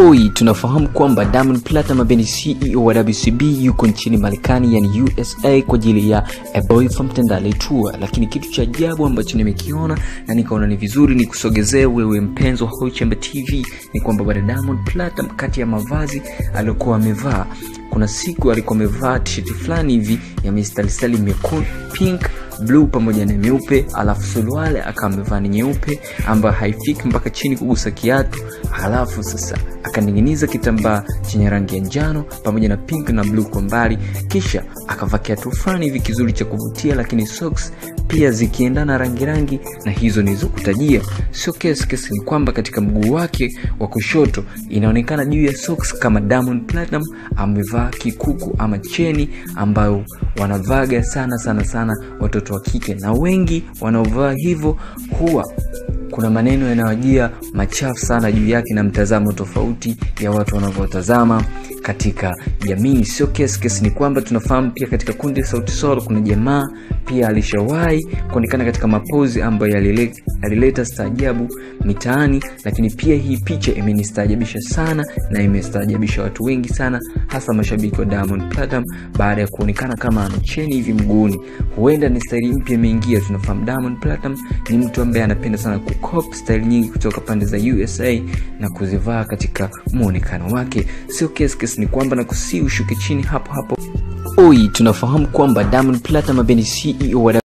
Oi, tunafahamu kwamba Diamond Platnumz ambaye ni CEO wa WCB yuko nchini Marekani yani USA kwa ajili ya A Boy from Tandale Tour, lakini kitu cha ajabu ambacho nimekiona na nikaona ni vizuri ni kusogezee wewe mpenzi wa Hoichembe TV ni kwamba bwana Diamond Platnumz kati ya mavazi aliyokuwa amevaa kuna siku alikuwa amevaa tisheti fulani hivi ya mistarisali mekundu pink bluu pamoja na meupe alafu suruale akawa amevaa ni nyeupe ambayo haifiki mpaka chini kugusa kiatu halafu sasa akaning'iniza kitambaa chenye rangi ya njano pamoja na pink na bluu kwa mbali kisha akavaa kiatu fulani hivi kizuri cha kuvutia lakini socks pia zikiendana rangi rangi na hizo nilizokutajia sio kesi kesi ni kwamba katika mguu wake wa kushoto inaonekana juu ya socks kama Diamond Platinum amevaa kikuku ama cheni ambayo wanavaga sana sana sana watoto wa kike na wengi wanaovaa hivyo huwa kuna maneno yanayojia machafu sana juu yake na mtazamo tofauti ya watu wanavyotazama katika jamii sio kesi kesi ni kwamba tunafahamu pia katika kundi sauti sol kuna jamaa pia alishawahi kuonekana katika mapozi ambayo yalile- yalileta staajabu mitaani lakini pia hii picha imenistaajabisha sana na imestaajabisha watu wengi sana hasa mashabiki wa diamond platinum baada ya kuonekana kama ana cheni hivi mguuni huenda ni staili mpya imeingia tunafahamu diamond platinum ni mtu ambaye anapenda sana kukop staili nyingi kutoka pande za usa na kuzivaa katika muonekano wake sio kesi kesi ni kwamba na kusii ushuke chini hapo hapo oi tunafahamu kwamba diamond platinum ambaye ni ceo wa